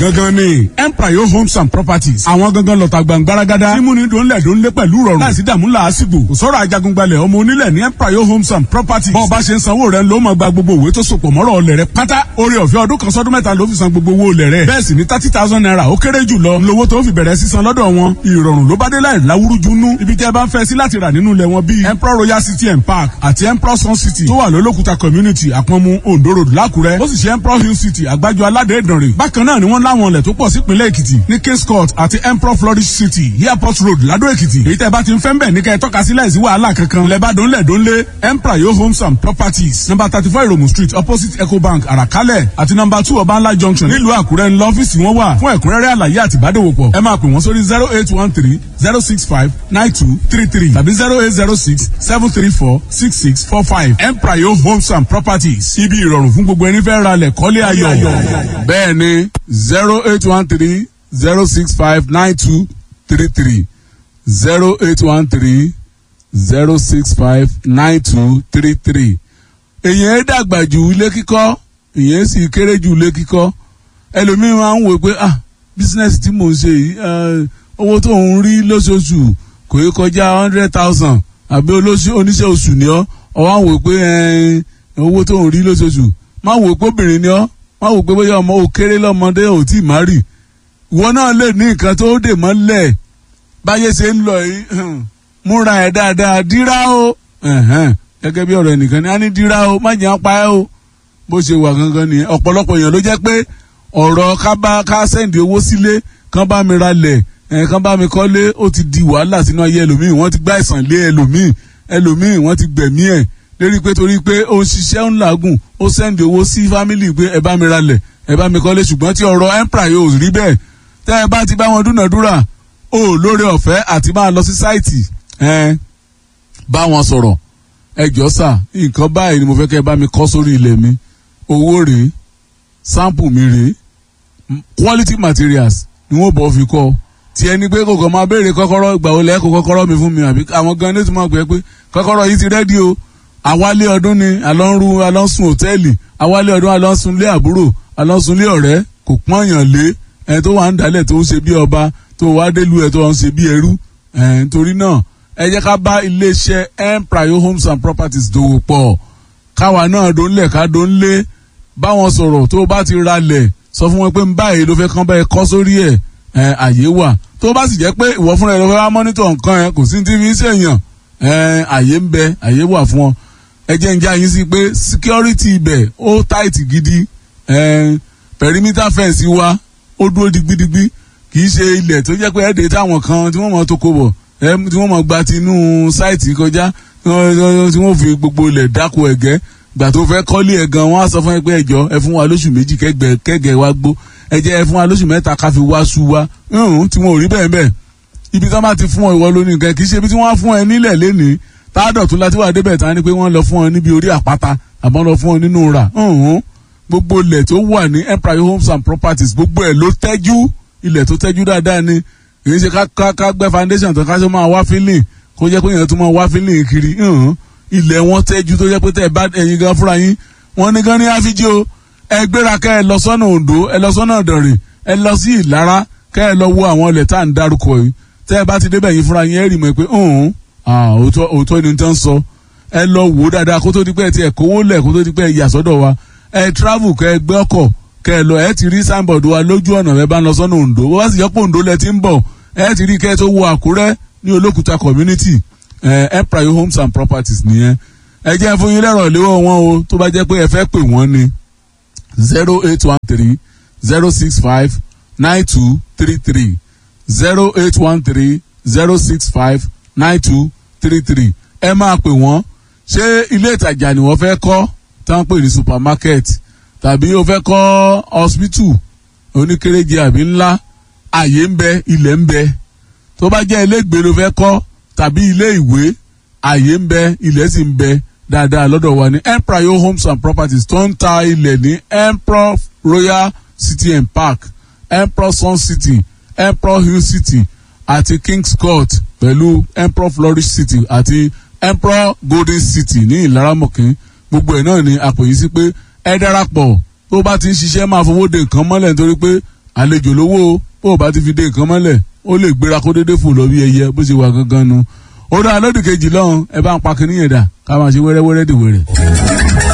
gangan ni empire homes and properties àwọn gangan lọ́ta gbàngbáragádá mímúni dòńlẹ̀ dòńlé pẹ̀lú rọrùn láìsí dààmú làásìgbò kò sọ̀rọ̀ ajagungbalẹ̀ ọmọ onílẹ̀ ní empire homes and properties bọ́ọ̀ bá ṣe ń sanwó rẹ̀ ló máa gba gbogbo òwe tó sopọ̀ mọ́rọ̀ ọlẹ̀ rẹ̀ pátá orí ọ̀fẹ́ ọdún kan sọ́dún mẹ́ta ló fi san gbogbo owó olẹ̀ rẹ̀ bẹ́ẹ̀ sì ni thirty thousand naira ó kéré jù lọ lówó tó fi bẹ̀rẹ̀ sísan lọ́dọ̀ wọn ìrọ̀rùn ló bá dé láì láwúrúju nú ibi tẹ́ bá ń fẹ́ sí láti rà nínú ilẹ̀ wọn bíi emperor royal city and park àti emperor sun city tó wà lólókùta community àpọ̀nmu ondo road lákùrẹ́ ó sì ṣe emperor hill city àgbájọ aládé ìdànrè bákan náà ni wọ́n láwọn ilẹ̀ tó pọ̀ sípínlẹ̀ èkìtì ní kings court àti emperor flourish city airport road ládó èkìtì èyí tẹ́ bá ti ń fẹ́ ń bẹ̀ ní kẹ́ ẹ tọ́ka sí láìsí wàhálà kankan lẹ́bàá dónlẹ̀ dónlé emperor yo homes and properties number thirty four iromu street opposite ecobank àràkálẹ̀ àti number two ọbànlá junction nílùú àkúrẹ́ ńlọ ọ́fíìsì wọn wà fún ẹ̀kúnrẹ́rẹ́ àlàyé àti ìbádòwòpọ̀ ẹ máa pè wọ́n sórí zero eight one three zero six five nine two three three tàbí zero eight zero six seven three four six six four five empire yo homes and properties ibi ìrọ̀rùn fún gbogbo ẹni fẹ́ ra lẹ̀ kọ́lé ayọ̀ bẹ́ẹ̀ ni zero eight one three zero six five nine two three three zero eight one three zero six five nine two three three èyàn ẹ dàgbà ju ilé kíkọ́ èyàn sì kéré ju ilé kíkọ́ ẹlòmíràn máa ń wò pé ah bísínẹ́sì tí mò ń ṣe yìí owó tó ń rí lóṣooṣù kò yẹ kọjá hundred thousand àbí oníṣẹ́ oṣù ni ọ́ ọ wá wò pé owó tó ń rí lóṣooṣù má wò pé obìnrin ni ọ́ má wò pé bóyá ọmọ ò kéré lọ́mọdé ò tí ì má rì ìwọ náà lè ní nǹkan tó dè mọ́lẹ̀ báyé ṣe ń lọ yìí múra ẹ̀ dáadáa dírá o gẹ́gẹ́ bí ọ̀rọ̀ ẹnìkan ní á ní dírá o má jẹ́ apá ẹ o bó ṣe wà gangan nìyẹn ọ̀pọ̀lọpọ̀ èèyàn ló jẹ́ pé ọ̀rọ̀ ká bá ká sẹ́ǹdì owó sílé kán bá mi ralẹ̀ kán bá mi kọ́lé ó ti di wàhálà sínú ayé ẹlòmíì wọ́n ti gbá ìsàn lé ẹlòmíì ẹlòmíì wọ́n ti gbẹ̀mí ẹ̀ lérí pé torí pé ó ń ṣiṣẹ́ ń làágùn ó sẹ́ǹdì owó sí fámìlì pé ẹ bá mi ralẹ̀ ẹ bá mi kọ́lé ṣùgbọ́n tí ọ̀rọ̀ empire yóò rí bẹ́ẹ̀ tẹ́ ẹ bá ti bá wọn dúnàdúrà ó lóore ọ̀fẹ́ àti máa lọ sí sáìtì bá wọn sọ̀rọ̀ ẹ jọ sà nǹkan báyìí ni mo fẹ́ kẹ́ ẹ bá mi kọ́ sórí ilẹ̀ mi owó rèé sample mi rèé quality materials ni wọ́n bọ̀ fi kọ́ tí ẹni pé kòkò máa béèrè kọ́kọ́rọ́ ìgbà wo lẹ́kọ̀ọ́ kọ́kọ́rọ́ mi fún mi àbí àwọn gan ní tí mo pè é pé kọ́kọ́rọ́ yìí ti rẹ́dí o àwálé ọdún ni àlọ́nrú àlọ́sùn hòtẹ́ẹ̀lì àwálé ọdún àlọ́sùnlé àbúrò àlọ́sùnlé ọ̀rẹ́ kò pọ́nyàn lé ẹni tó wà ń dalẹ̀ tó ń ṣe bí ọba tó wá délu ẹ̀ tó ń ṣe bí ẹrú nítorí náà ẹ jẹ́ ká bá iléeṣẹ́ empire homes and properties dòwò pọ̀ káwa náà dó ńlẹ̀ ká dó ńlé báwọn sọ̀rọ̀ tó bá ti ralẹ̀ sọ fún wọn pé ń báyìí ló fẹ́ kán báyìí kọ́ sórí ẹ̀ àyè wà tó bá sì jẹ́ pé ìwọ fúnra ẹ lọ fẹ́ wá mọ́nítọ̀ nǹkan ẹ kò sí ti fi ń ṣèyàn àyè ń bẹ àyè wà fún ọ ẹ jẹ́ ń já yín sí pé security ibẹ̀ ó tight gidi perimeter fence wa ó dúró digbidigbi kì í ṣe ilẹ̀ tó jẹ́ pé ẹ̀ẹ́dẹ̀ táwọn kan tí wọ́n mọ̀ tó kó bọ̀ tí wọ́n mọ̀ gba tinú sáìtì kọjá tí wọ́n fi gbogbo ilẹ̀ dáko ẹ̀gẹ́ gbà tó fẹ́ kọ́lé ẹ̀ gan wọ́n á sọ fún ẹ pé ẹjọ́ ẹ fún wa lóṣù méjì kẹ́gẹ́ wa gbó ẹ jẹ́ ẹ fún wa lóṣù mẹ́ta ká fi wá sú wa tí wọn ò rí bẹ́ẹ̀ bẹ́ẹ̀ ibi tí wọ́n bá ti fún ọ ìwọ lónìí nǹkan kì í ṣe ibi tí wọ́n á fún ẹ nílẹ̀ lénìí táàdọ̀tún láti wà débẹ̀ tán ni pé wọ́n lọ fún ọ níbi orí àpáta àmọ́ lọ fún ọ nínú rà gbogbo ilẹ̀ tó wà ní empire homes and properties gbogbo ẹ̀ ló tẹ́jú ilẹ̀ tó tẹ́jú dáadáa ni kì í ṣe ká ká gbẹ́ foundation tó ká ṣe máa wá feeling kó jẹ́ pé èèyàn tó máa wá feeling kiri ilẹ̀ wọn tẹ́jú tó jẹ́ pé tẹ́ ẹ bá ẹ̀yin gan fúnra yín wọ́n ní gan ní àfijì o ẹ gbéra kẹ́ ẹ lọ sọ́nà Oǹdó ẹ lọ sọ́nà Ìdànrè ẹ lọ sí Ìlara kẹ́ ẹ lọ wo àwọn ilẹ̀ tá à ń dárúkọ yìí tẹ́ ẹ bá ti débẹ̀ yín fúnra yín ẹ rí mọ̀ pé òótọ́ ni tán sọ ẹ lọ wò ó dáadáa kó tó di pé ẹ ti ẹ̀ kówó lẹ̀ kó tó di pé ẹ yà sọ́dọ̀ wa ẹ travel kẹ́ ẹ gbé ọkọ̀ kẹ́ ẹ lọ ẹ ti rí signboard wa lójú ọ̀nà ẹ bá ń lọ sọ́nà Oǹdó bó bá sì yẹ pé Oǹdó lẹ ti ń bọ̀ ẹ ti rí kẹ́ ẹ tó wo Àkúrẹ́ ní Olókùta community empire homes and properties nìyẹn ẹ jẹ́ fún yín lẹ́rọ̀ léwọ́ wọn o tó bá jẹ́ pé ẹ fẹ́ pè wọ́n ní zero eight one three zero six five nine two three three zero eight one three zero six five nine two three three ẹ máa pè wọ́n ṣé ilé ìtajà ni wọ́n fẹ́ kọ́ tá ń pè ní supermarket tàbí o fẹ́ kọ́ hospital oníkéréje àbí ńlá àyè ń bẹ ilẹ̀ ń bẹ tó bá jẹ́ ilé ìgbé ló fẹ́ kọ́ tàbí ilé ìwé àyè ń bẹ ilẹ̀ sì ń bẹ dáadáa lọ́dọ̀ wa ní empire homes and properties tó ń ta ilẹ̀ ní emperor royal city and park emperor sun city emperor hill city àti kings court pẹ̀lú emperor flourish city àti emperor golden city ní ìlaramọ̀kín gbogbo ẹ̀ náà ni àpòyí sí pé ẹ darapọ̀ tó bá ti ń ṣiṣẹ́ máa fowó de nǹkan mọ́lẹ̀ nítorí pé àlejò lówó o bó o bá ti fi dé nǹkan mọ́lẹ̀ ó lè gbéra kó déédéé fò lọ bí ẹyẹ bó ṣe wà gangan nu ó dá lódì kejì lọ́hùn ẹ bá ń pa kinní yẹn dà ká máa ṣe wẹ́rẹ́wẹ́rẹ́ dìwẹ̀rẹ̀.